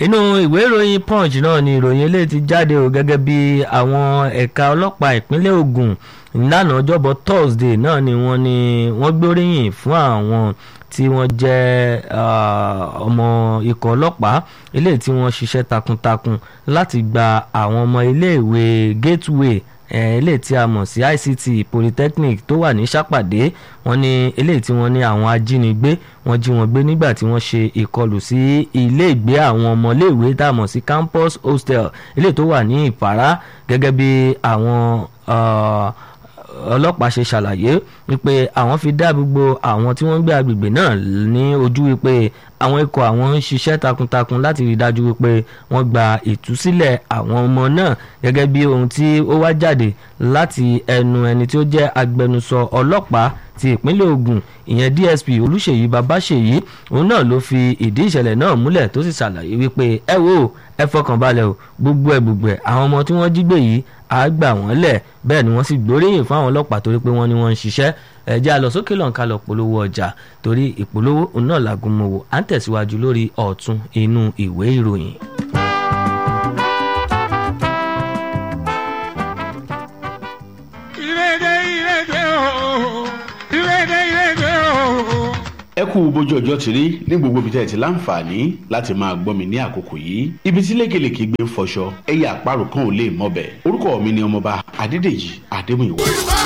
inú ìwé ìròyìn punch náà ni ìròyìn eléyìí ti jáde o gẹ́gẹ́ bí àwọn ẹ̀ka ọlọ́pàá ìpínlẹ̀ Ògùn lánàá ọjọ́bọ̀ Thursday náà ni wọ́n ní wọ́n gbóríyìn fún àwọn tí wọ́n jẹ́ ọmọ ikọ̀ ọlọ́pàá eléyìí tí wọ́n ṣiṣẹ́ takuntakun láti gba àwọn ọmọ iléèwé Gateway eléyìí tí a mọ̀ sí ICT Polytechnic tó wà ní Ṣàpàdé wọ́n ní eléyìí tí wọ́n ní àwọn ajínigbé wọ́n jí wọn gbé nígbà tí wọ́n ṣe ìkọlù sí ilé ìgbé àwọn ọmọléèwé tá a mọ̀ sí campus hostel eléyìí tó wà ní Ìpàrà gẹ́gẹ́ bí àwọn ọlọ́pàá ṣe ṣàlàyé wípé àwọn fi dá gbogbo àwọn tí wọ́n ń gbé agbègbè náà ní ojú wípé àwọn ikọ̀ àwọn ń ṣiṣẹ́ takuntakun láti rí i dájú wípé wọ́n gba ìtúsílẹ̀ àwọn ọmọ náà gẹ́gẹ́ bí ohun tí ó wá jáde láti ẹnu ẹni tí ó jẹ́ agbẹnusọ ọlọ́pàá ti ìpínlẹ̀ Ògùn ìyẹn DSP Olúṣèyí Babáṣèyí òun náà ló fi ìdí ìṣẹ̀lẹ̀ náà múlẹ̀ tó sì ṣàlàyé wípé ẹ wo ẹ fọkàn balẹ̀ o gbogbo ẹ gbogbo ẹ àwọn ọmọ tí wọ́n jí gbé yìí á gbà wọ́n lẹ̀ bẹ́ẹ̀ ni wọ́n sì gbóríyìn fún àwọn ọlọ́pàá torí pé wọ́n ní wọ́n ń ṣiṣẹ́ ẹ jẹ́ a lọ sókè lọ́nkà lọ polówó ọjà torí ìpolówó òun náà làgùn mọ́wọ́ à ń tẹ̀síwájú lórí ọ̀tún inú ìwé ìròyìn. ẹ kú bójú ọjọ́ ti rí ní gbogbo ibi tẹ́ ẹ ti láǹfààní láti máa gbọ́ mi ní àkókò yìí ibi tí lékelèké gbé ń fọṣọ ẹyẹ àparò kan ò lè mọbẹ̀ orúkọ mi ni ọmọba adédèjì adémúyìwá.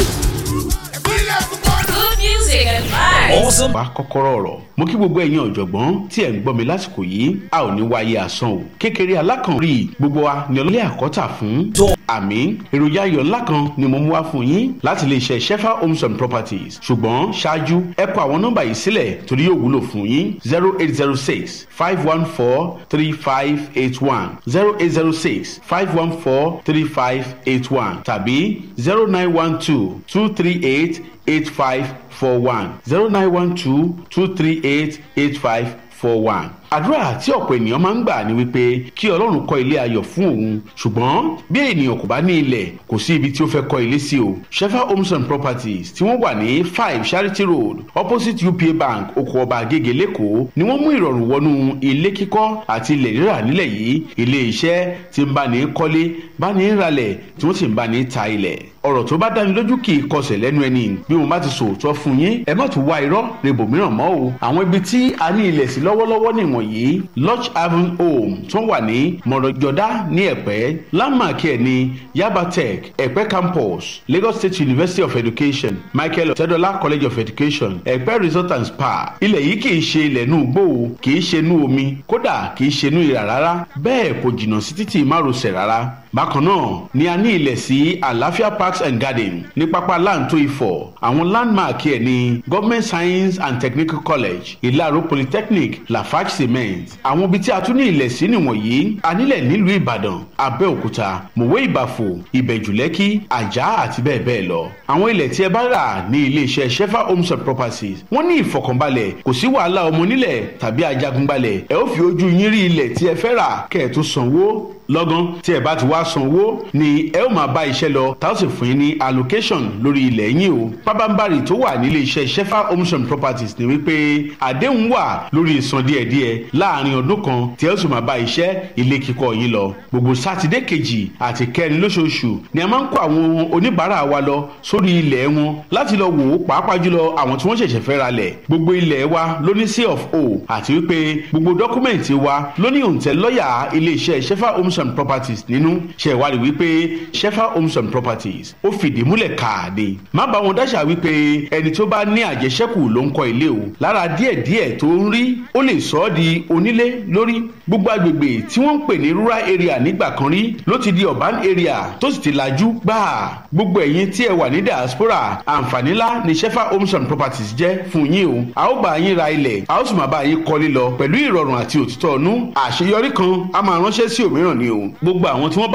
Good music and vibes. Awesome. bá kọ́kọ́rọ́ ọ̀rọ̀ mo kí gbogbo ẹ̀yin ọ̀jọ̀gbọ́n tí ẹ̀ ń gbọ́ mi lásìkò yìí a ò ní wáyé asán o kékeré alákànrí gbogbo wa ni ọlọ́lẹ́ àkọ́tà fún Tó. àmì èròjà ayọ̀ ńlá kan ni mo mú wá fún yín láti lè ṣe shefa homes and properties ṣùgbọ́n ṣáájú ẹ kọ àwọn nọ́mbà yìí sílẹ̀ torí yóò wúlò fún yín zero eight zero six five one four three five eight one zero eight zero six five one four three five eight one tàbí zero nine one two two three eight eight five four one zero nine one two two three eight eight five four one. àdúrà tí ọ̀pọ̀ ènìyàn máa ń gbà ni wípé kí ọlọ́run kọ́ ilé ayọ̀ fún òun ṣùgbọ́n bí ènìyàn kò bá ní ilẹ̀ kò sí ibi tí ó fẹ́ kọ́ ilé sí o shefa homes and properties tí wọ́n wà ní five charity road opposite upa bank oko ọba agége lẹ́kọ̀ọ́ ni wọ́n mú ìrọ̀rùn wọnú ilé kíkọ́ àti ilẹ̀ rírà nílẹ̀ yìí ilé iṣẹ́ tí ń bá ní kọ́lé bá ní ralẹ̀ tí wọ́n sì ń bá ní ta ilẹ̀ ọ̀rọ̀ tó bá dáni lójú kì í kọsẹ̀ lẹ́nu ẹni bí mo bá ti sòótọ́ fún yín ẹ má tún wá irọ́ rebo mìíràn mọ́ o àwọn ibi tí a ní ilẹ̀ sí lọ́wọ́lọ́wọ́ nìwọ̀nyí lodge haven home tó wà ní mọ̀rọ̀jọ́dá ní ẹ̀pẹ́ landmark ẹ̀ ní yaba tech ẹ̀pẹ́ campus lagos state university of education michael ọ̀tẹ́dọ́lá college of education ẹ̀pẹ́ resort and spa ilẹ̀ yìí kì í ṣe ilẹ̀ inú igbó o kì í ṣe inú omi kódà kì í ṣe inú ìrà rárá bẹ́ẹ̀ kò jìnnà sí títì márosẹ̀ rárá bákan náà ni a ní ilẹ̀ sí àlàáfíà parks and garden ní pápá láǹtó ifọ̀ àwọn landmark ẹ̀ ní government science and technical college ìlàró polytechnic lafarge cement àwọn ibi tí a tún ní ilẹ̀ sí nìwọ̀nyí a nílẹ̀ nílùú ìbàdàn abẹ́òkúta mòwe ìbàfò ìbẹ̀jùlẹ́kì àjà àti bẹ́ẹ̀ bẹ́ẹ̀ lọ àwọn ilẹ̀ tí ẹ bá rà ní iléeṣẹ́ shefa homes and properties wọ́n ní ìfọkànbalẹ̀ kò sí wàhálà ọmọ onílẹ̀ tàbí ajagunbalẹ̀ ẹ ó fi ojú yín rí ilẹ̀ tí ẹ fẹ́ rà kẹ́ ẹ̀ tó sanwó lọ́gán tí ẹ bá ti wá sanwó ni ẹ ó máa bá iṣẹ́ lọ tá ó sì fún yín ní allocation lórí ilẹ̀ yín o pábánbárì tó wà nílé iṣẹ́ shefa homes and properties ni wípé àdéhùn wà lórí ìsan díẹ̀díẹ̀ láàrin ọdún kan tí ẹ ó sì máa bá iṣẹ́ ilé kíkọ́ yín lọ gbogbo sátidé kejì àti kẹrin lóṣooṣù ni a máa ń kó àwọn oníbàárà wa lọ sórí ilẹ̀ wọn láti lọ wò ó pàápàá jùlọ àwọn tí wọ́n ṣẹ̀ṣẹ̀ fẹ́ ra lẹ̀ gbogbo ilẹ̀ wa ló ní C of O àti wípé gbogbo dọ́kúmẹ̀ntì wa ló ní òǹtẹ̀ lọ́yà ilé iṣẹ́ shefa homes and properties nínú ṣe ìwádìí wípé shefa homes and properties ó fìdí múlẹ̀ káàdé má bá wọn dáṣà wípé ẹni tó bá ní àjẹṣẹ́kù ló ń kọ́ ilé o lára díẹ̀díẹ̀ tó ń rí ó lè sọ ọ́ di onílé lórí gbogbo agbègbè tí wọ́n ń pè ní rural area nígbà kan rí ló ti di urban area tó sì ti lajú gbáà gbogbo ẹ̀yin tí ẹ wà ní diaspora àǹfààní ńlá ni shefa homes and properties jẹ́ fún yín o a ó bá yín ra ilẹ̀ a ó sì máa bá yín kọ́lé lọ pẹ̀lú ìrọ̀rùn àti òtítọ́ ọ̀nú àṣeyọrí kan a máa ránṣẹ́ sí òmíràn ni o gbogbo àwọn tí wọ́n bá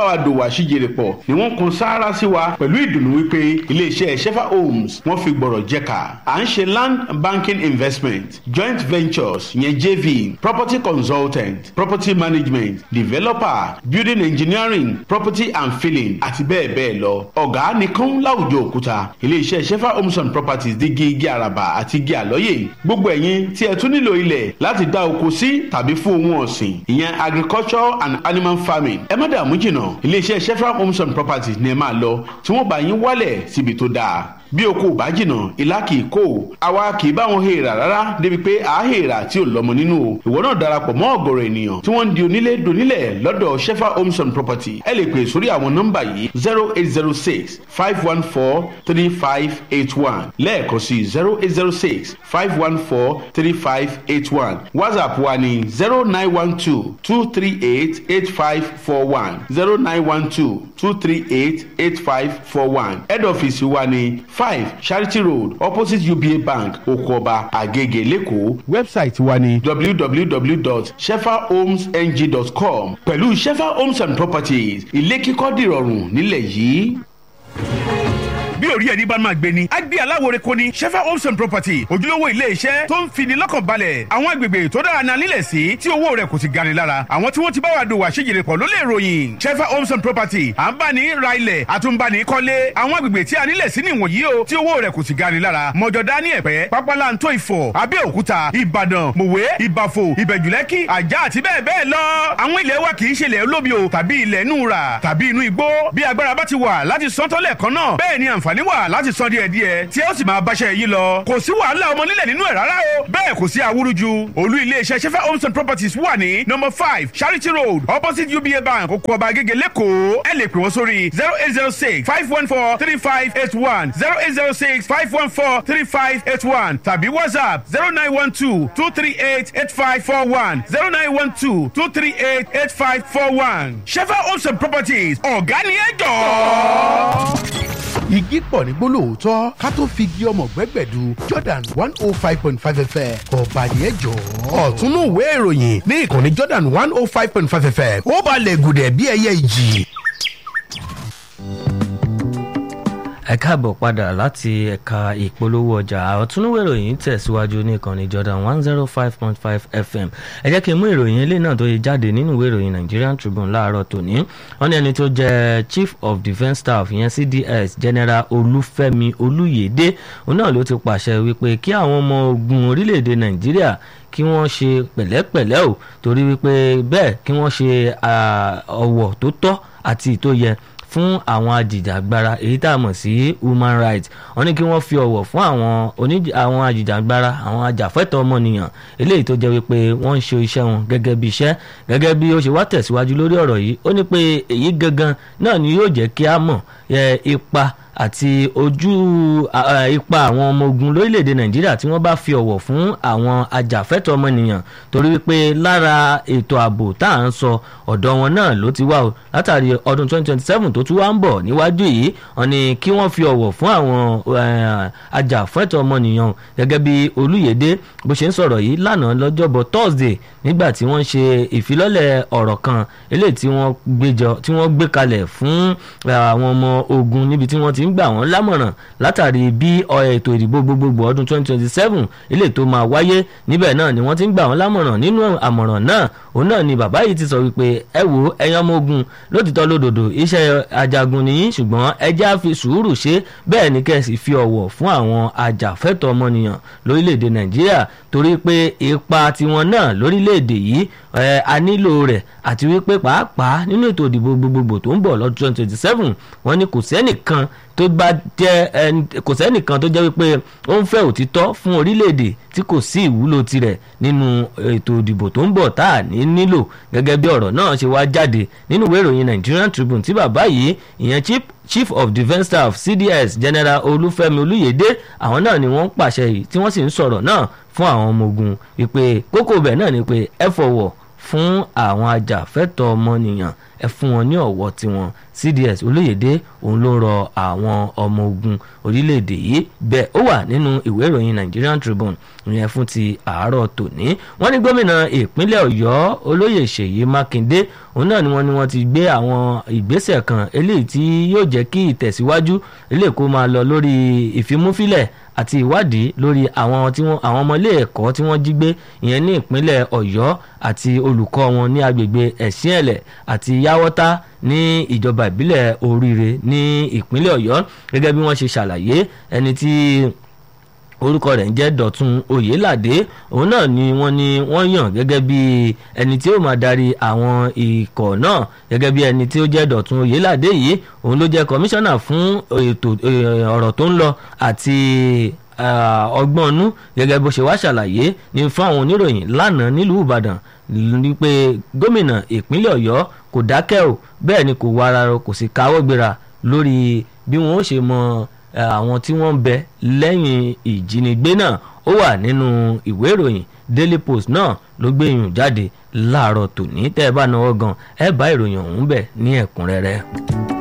bá wa dòwò àṣìjèrè pọ̀ ni wọ́n kan sáárá sí wa pẹ̀lú ìdùnnú wípé iléeṣẹ́ shefa homes wọ́n fi gbọ̀rọ̀ jẹ́ka à ń ṣe land banking investment joint ventures yẹn jv property consultant property management developer building engineering property and filling àti bẹ́ẹ̀ bẹ́ẹ̀ lọ ọ̀gá nìkan láwùjọ òkúta iléeṣẹ́ shefa homes and properties dígí igi àràbà àti igi àlọ́yè gbogbo ẹ̀yin tí ẹ tún nílò ilẹ̀ láti dá oko sí tàbí fún ohun ọ̀sìn ìyẹn agriculture and animal farming ẹ má dààmú jìnnà iléeṣẹ́ shefa homes and properties ni ẹ máa lọ tí wọ́n bá yín wálẹ̀ síbi tó dáa bí oko ò bá jìnnà ìlà kì í kó o àwa kì í bá wọn hèèrà rárá débi pé à á hèèrà tí ò lọ́mọ nínú o ìwọ náà darapọ̀ mọ́ ọ̀gọ̀rọ̀ ènìyàn tí wọ́n ń di onílé donílẹ̀ lọ́dọ̀ shefa homes and property ẹ lè pè sórí àwọn nọ́mbà yìí zero eight zero six five one four three five eight one lẹ́ẹ̀kan sí zero eight zero six five one four three five eight one whatsapp wa ní zero nine one two two three eight eight five four one zero nine one two two three eight eight five four one head office wa ní five charity road opposite uba bank okoba agege lẹ́kọ̀ọ́ website wa ní www.shefahomesng.com pẹ̀lú shefa homes and properties ilé kíkọ́ dìrọ̀rùn nílẹ̀ yìí bí orí ẹni bá máa gbé ni. a gbé aláwòrán kò ní shefa homes and property ojúlówó ilé iṣẹ́ tó ń fini lọ́kàn balẹ̀ àwọn agbègbè tó dára náà nílẹ̀ sí tí owó rẹ̀ kò sì gani lára àwọn tí wọ́n ti bá wa dòwò àṣejìrè pọ̀ ló lè ròyìn shefa homes and property à ń bá ní ra ilẹ̀ àtúnbani kọ́lé àwọn agbègbè tí a nílẹ̀ sí nìwọ̀nyí o tí owó rẹ̀ kò sì gani lára mọ̀jọ̀dá ní ẹ̀pẹ́ pápálantó ìfọ̀ abẹ́òkúta ìbàdàn mòwe ìbàfò ìbẹ̀jùlẹ́kì àjà àti bẹ́ẹ̀ bẹ́ẹ̀ lọ àwọn ilẹ̀ wa kì í ṣe ilẹ̀ olómi o tàbí ilẹ̀ inú ra tàbí inú igbó bí agbára bá ti wà láti sọ́tọ́lẹ̀ kan náà bẹ́ẹ̀ ni àǹfààní wà láti san díẹ̀ díẹ̀ tí ó sì máa báṣẹ́ yìí lọ. kò sí wàhálà ọmọ nílẹ̀ nínú ẹ̀ rárá o. bẹ́ẹ̀ kò sí awúrúju. olú iléeṣẹ́ sefa homes and properties wà ní number five charity road opposite uba bank oko ọba agége lẹ́kọ̀ọ́. ẹ lè pè wọ́n sórí zero eight zero six five one four three five eight one zero eight zero six five one four three five eight one tàbí whatsapp zero nine one two two three eight eight five four one zero nine one two two three eight eight five four one. sefa homes and properties ọ̀gá ni ẹ jọ̀ọ́ igi pọ̀ ní gbólóòótọ́ ká tó fi igi ọmọ gbẹ́gbẹ̀du jordan one oh five point five fm ọba yẹn jọ. ọ̀túnú ìwé ìròyìn ní ìkànnì jordan one oh five point five fm ó balẹ̀ gùdẹ̀ bí ẹyẹ ìjì. ẹ káàbọ̀ padà láti ẹ̀ka ìpolówó ọjà àtúnúwò ìròyìn tẹ̀síwájú ní ìkànnì jordan one zero five point five fm ẹ jẹ́ kí n mú ìròyìn ilé náà tó yẹ jáde nínú ìwé ìròyìn nigerian tribune láàárọ̀ tòní wọ́n ní ẹni tó jẹ́ chief of defence staff ìyẹn cds general olúfẹ́mi olúyèdè òun náà ló ti pàṣẹ wípé kí àwọn ọmọ ogun orílẹ̀-èdè nàìjíríà kí wọ́n ṣe pẹ̀lẹ́pẹ̀lẹ́ o torí wípé bẹ́ẹ̀ kí wọ́n ṣe ọ̀wọ̀ tó tọ́ àti ìtóyẹ fún àwọn ajìjàgbara èyí tá a mọ̀ sí human rights wọ́n ní kí wọ́n fi ọ̀wọ̀ fún àwọn àwọn ajìjàgbara àwọn ajàfẹ́tọ̀ ọmọnìyàn eléyìí tó jẹ́ wípé wọ́n ń ṣe iṣẹ́ wọn gẹ́gẹ́ bí iṣẹ́ gẹ́gẹ́ bí ó ṣe wá tẹ̀síwájú lórí ọ̀rọ̀ yìí ó ní pé èyí gangan náà ni yóò jẹ́ kí a mọ̀ ipa àti ojú ipa àwọn ọmọ ogun lórílẹ̀‐èdè nàìjíríà tí wọ́n bá fi ọ̀wọ̀ fún àwọn ajàfẹ́tọ̀ ọmọnìyàn torí wípé lára ètò ààbò tá à ń sọ ọ̀dọ̀ wọn náà ló ti wá o látàrí ọdún 2027 tó tún wá ń bọ̀ níwájú yìí wọ́n ní kí wọ́n fi ọ̀wọ̀ fún àwọn ajàfẹ́tọ̀ ọmọnìyàn gẹ́gẹ́ bí olúyèdè bó ṣe ń sọ̀rọ̀ yìí lánàá lọ́jọ́bọ̀ thursday nígbà tí wọ́n ṣe ìfilọ́lẹ̀ ọ̀rọ̀ kan eléyìí tí wọ́n gbé kalẹ̀ fún àwọn ọmọ ogun níbi tí wọ́n ti ń gbà wọ́n lámọ̀ràn látàrí bí ètò ìdìbò gbogbogbò ọdún 2027 ilé tó máa wáyé níbẹ̀ náà ni wọ́n ti ń gbà wọ́n lámọ̀ràn nínú àmọ̀ràn náà òun náà ni bàbá yìí ti sọ wípé ẹ wo ẹ̀yin ọmọ ogun lótìtọ́ lódòdó iṣẹ́ ajagun nìyí ṣùgbọ́n ẹ já fi sùúrù ṣe bẹ́ẹ̀ ni kẹ́sì fi ọ̀wọ̀ fún àwọn ajàfẹ́tọ̀ ọmọnìyàn lórílẹ̀‐èdè nàìjíríà torí pé ipa tiwọn náà lórílẹ̀‐èdè yìí a nílò rẹ̀ àti wípé pàápàá nínú ètò ìdìbò gbogbogbò tó ń bọ̀ lọ́dún 2027 wọ́n ní kò sẹ́nìkan tó bá jẹ́ kò sẹ́nìkan tó jẹ́ wípé ó ń fẹ́ òtítọ́ fún orílẹ̀-èdè tí kò sí ìwúlò tirẹ̀ nínú ètò ìdìbò tó ń bọ̀ tá à ní nílò gẹ́gẹ́ bí ọ̀rọ̀ náà ṣe wá jáde nínú ìwé ìròyìn Nigerian Tribune tí bàbá yìí ìyẹn chief chief of defence staff cds general olúfẹ́mi olúyèdè àwọn náà ni wọ́n ń pàṣẹ yìí tí wọ́n sì ń sọ̀rọ̀ náà fún àwọn ọmọ ogun ìpè kókó bẹ̀ náà ni pé ẹ fọwọ́ fún àwọn ajàfẹ́tọ̀ ọmọnìyàn ẹ fún wọn ní ọ̀wọ̀ tiwọn cds olóyèdè òun ló rọ àwọn ọmọ ogun orílẹ̀-èdè yìí bẹ́ẹ̀ ó wà nínú ìwé ìròyìn nigerian tribune ìyẹn fún ti àárọ̀ tòní wọ́n ní gómìnà ìpínlẹ̀ ọ̀yọ́ olóyè ṣèyí mákindé òun náà ni wọ́n ní wọ́n ti gbé àwọn ìgbésẹ̀ kan eléyìí tí yóò jẹ́ kí ìtẹ̀síwájú eléyìí kó máa lọ lórí ìfimúfilẹ̀ àti ìwádìí lórí àwọn tí wọ́n àwọn ọmọ ilé ẹ̀kọ́ tí wọ́n jí gbé ìyẹn ní ìpínlẹ̀ ọ̀yọ́ àti olùkọ́ wọn ní agbègbè ẹ̀sìnẹ̀lẹ̀ àti yáwọ́tá ní ìjọba ìbílẹ̀ oríire ní ìpínlẹ̀ ọ̀yọ́ gẹ́gẹ́ bí wọ́n ṣe ṣàlàyé ẹni tí orúkọ rẹ̀ ń jẹ́ dọ̀tun oyèládé òun náà ni wọ́n ní wọ́n yàn gẹ́gẹ́ bí ẹni tí ó máa darí àwọn ikọ̀ náà gẹ́gẹ́ bí ẹni tí ó jẹ́ dọ̀tun oyèládé yìí òun ló jẹ́ kọmíṣánná fún ètò ọ̀rọ̀ tó ń lọ àti ọgbọ́n ọnú gẹ́gẹ́ bó ṣe wá ṣàlàyé ní fún àwọn oníròyìn lánàá nílùú ìbàdàn ní pé gómìnà ìpínlẹ̀ ọ̀yọ́ kò dákẹ́ o bẹ́ẹ̀ ni kò wá ara rọ kò sì káwọ́ gbéra lórí bí wọ́n ó ṣe mọ àwọn tí wọ́n ń bẹ lẹ́yìn ìjínigbé náà ó wà nínú ìwé ìròyìn daily post náà ló gbé ìyùn jáde láàárọ̀ tòní tẹ́ ẹ bá náwó gan ẹ bá ìròyìn ọ̀hún bẹ̀ ní ẹ̀kúnrẹ́rẹ́.